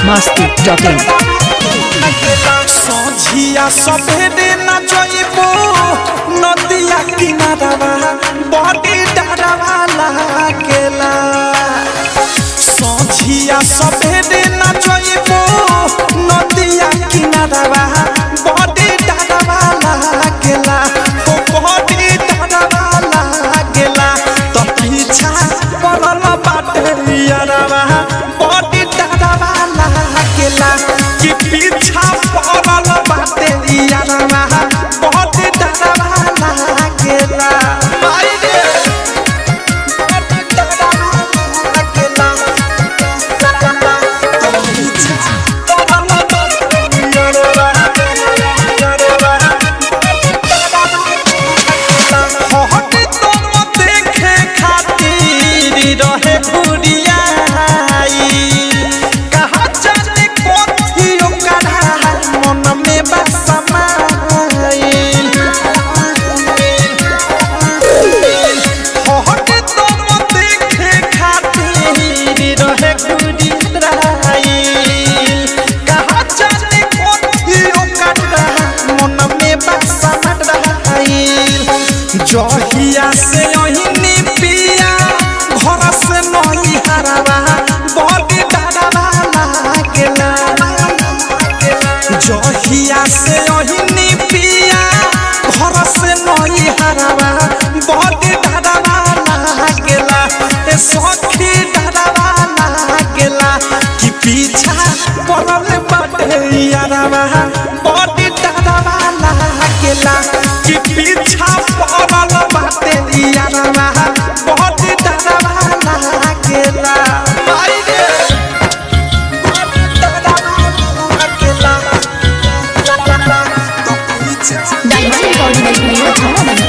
masti.in सझिया सभेरे न जइबो नदिया किनारवा बड़ी डरवा लागेला सझिया सभेरे न जइबो नदिया किनारवा बड़ी डरवा लागेला ओ बड़ी डरवा लागेला त पीछा पड़ल बाटे यारवा बड़ी डरवा लागेला कि पीछा पड़ल बाटे यारवा बड़ी डरवा लागेला माई रे बड़ी डरवा लागेला त पीछा पड़ल बाटे यारवा यारवा हट तुम देखे खातिर रहे घुरियाई कहा जाने कोथी ओकरा मन में बस समाइल हट तुम देखे खातिर रहे घुरियाई कहा जाने कोथी ओकरा मन में बस समाइल जहिया से अहिनी पिया घर से नही हरावा बड़ी डरवा लागेला जहिया से अहिनी पिया घर से नही हरावा बड़ी डरवा लागेला ए सखी डरवा लागेला कि पीछा पड़ल बाटे यारवा बड़ी डरवा लागेला कि पीछा पड़ल बाटे यारवा बड़ी डरवा लागेला माई रे बड़ी डरवा लागेला तो पीछा Diamond Recording Studio Chharaman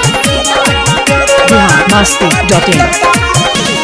Bihar masti.in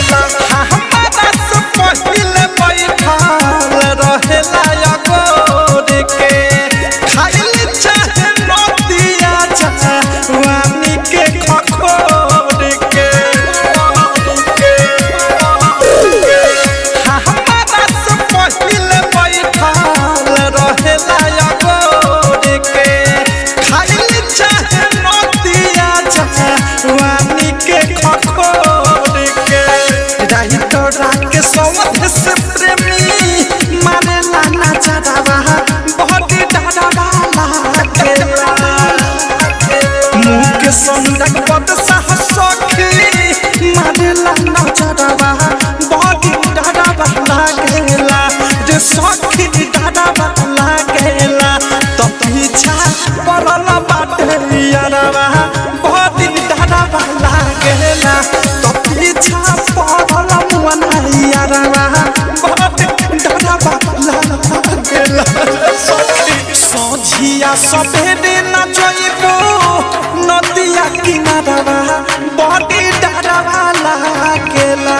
के सौध से प्रेमी माने लाना चढ़ावा बहुत डरावा लागेला मुँह के संदक पद साहस सखी माने लाना चढ़ावा बहुत डरावा लागेला रे सखी डरावा लागेला तो पीछा पड़ल बाटे यारवा बहुत डरावा लागेला तो पीछा पड़ल मुअना यारवा बहुत डरावा लागेला सखी सझिया सभेरे न जइबो नदिया किनारवा बड़ी डरवा लागेला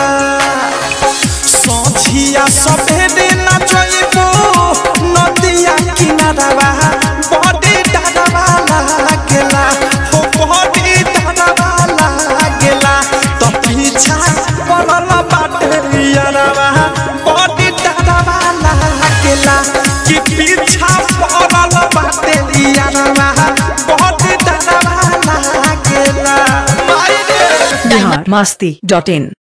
सझिया सभेरे न जइबो नदिया किनारवा बड़ी डरवा लागेला हो बड़ी डरवा लागेला त पीछा पड़ल बाटे यारवा बड़ी डरवा लागेला कि पीछा पड़ल बाटे यारवा बड़ी डरवा लागेला माई रे Bihar masti.in